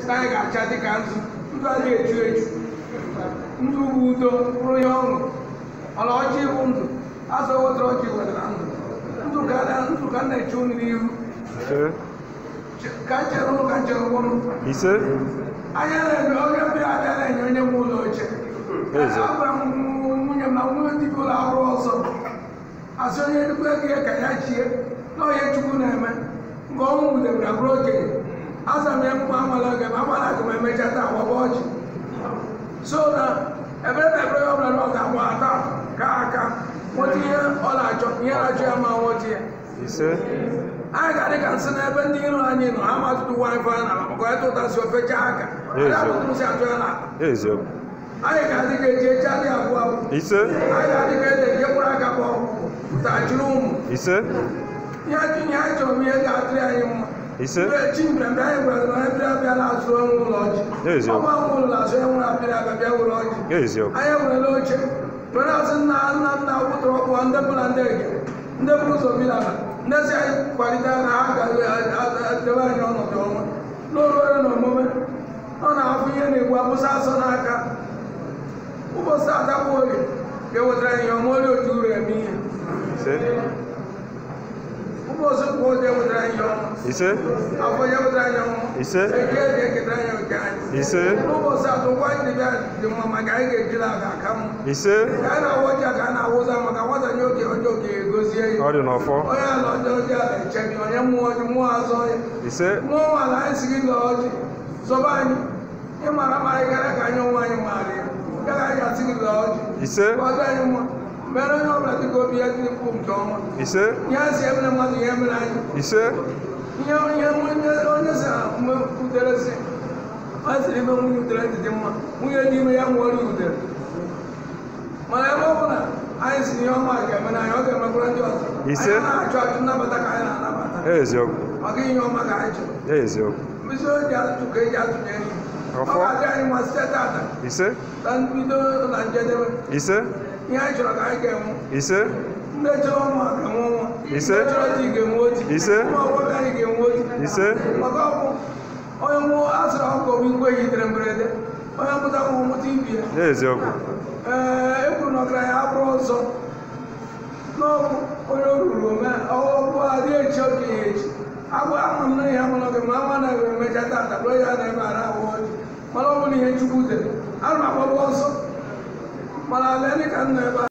na anyị ga-acha dịka nzu ndụ adịghị echu echu ndụ bụ udo bụrụ ihe ọṅụ ọla ọjị bụ ndụ azụ wetara ọjị wetara ndụ ndụ ka na- ndụ ka m na-eche unu n'ihu ise Ch- ka m chere ụnụ ka m chere ụnụ ise anya na-eme onye mbịa abịa na-enye onye m ụlọ oche Eze. agwara m nwunye m na nwunye ndị ụlọ ọrụ ọzọ asị onye nnukwu ego ya ka ya chie na onye chukwu na-eme nke ọnwụ nwudere na bụrụ okenye aza m ya mkpa amala oge ma agbara aga m emecha taa gbaba ọchị so na ebere na ebere ya ọbụla na ọ ga-agba ata ka aka nweta ihe ọ na-achọ ihe na-achọ ya ma nweta ya ise anyị ga-adị ka nsị n'ebe ndị iro anyị nọ ha matụtụ wifi na maka onye tụtasị ofe chaa aka Eze. atụtụsị atụ ya na eziokwu anyị ga-adị ka eji eche adị abụọ abụọ ise anyị ga-adị ka ede nke mkpụrụ aka kpọ pụtachiri ụmụ ise ihe anyị ihe anyị chọrọ bụ ihe ga-atụrụ anyị mma ise mgbe chi mbịa mgbe anyị gwara na onye bịara abịa na-azụ onwe ụlọ ọjị Eziokwu. ọgba nwe ụlọ na-azụ onye nwere abịara abịa bịa ụlọ ọjị eziokwu anyị enwerela oche were asị nna nna nna wụtara ọkpụ ndị bụ na ndị ege ndị bụ ụzọ bi n'ala ndị si anyị kwalite na ha ga-edebe anyị ọnọdụ ọma n'ọrụ ọrụ na omume ọ na-afụ ihe na-egbu abụsa asọ n'aka ụbọchị atakwa orie ga-ewetara anyị ihe ọma orie otu uru eme ihe ise ụbọchị kwa oge ewetara anyị ihe ọma ise afọ ya ewetara anyị ọma ise eke ga-eketara anyị nke anyị ise n'ụbọchị atọ ụgwọ anyị dịbịa dị mma maka anyị ga-ejiri aga aka mma ise ka a na-awụ ọjà ka a na-awụza maka nwata nye oge ọjọọ ka egozie ya ọ dị n'ọfọ onye ala ọjọọ ọjọọ a na-eche gị onye mmụọ ọjọọ mmụọ azọ ya ise mmụọ nwala anyị si gị lọọ ọjị zọba anyị ịmara ma anyị gara ka anyị onwe anyị maara ya ya ka anyị asị gị lọọ ọjị ise ka ọ dị anyị mma mere onye ọbụla dị ka obi ya dị mkpu nke ọma ise ihe a si emere mmadụ ihe mere anyị ise ihe ihe onye onye si na mgbe udere si ọ sịrị ime nwunye udere dị dị mma nwunye dị ime ya nwere udere mana ebe ọ bụla anyị si ihe ọma ga-eme na anyị ọ ga-emekwara ndị ọzọ Ise. anyị na-achụ achụ nnabata ka anyị na-anabata eziokwu ọ gaghị ihe ọma ka anyị chọrọ eziokwu mkpịsị oji atụtụ ka eji atụnye ihe ọ Ọfọ. ga-adị anyị ma site tata ise na mbido na njedebe ise ihe anyị chọrọ ka anyị ga-enwe ise ndị chọrọ ọnwa ga-enwe ọnwa Ise. ndị chọrọ di ga-enwe oti Ise. ụmụ agbọghọ anyị ga-enwe oti ise maka ọgwụ onye nwụọ asịrị ọkụ bụ igwe yitere mberede onye mpụta nwụ mụta ibi ya eziokwu ee e kwuru na ọgaranya abụrụ ọzọ n'ọkụ onye o ruru ome ọkụ adị echi okenye echi agwa ama m na ihe amara gị ma ama na ebe emecha tata bụrụ ya na ebe ara ahụ ọjị mana ọ bụrụ ihe chukwu dere ana m agbagba ọsọ mana ala dị ka nna ebe a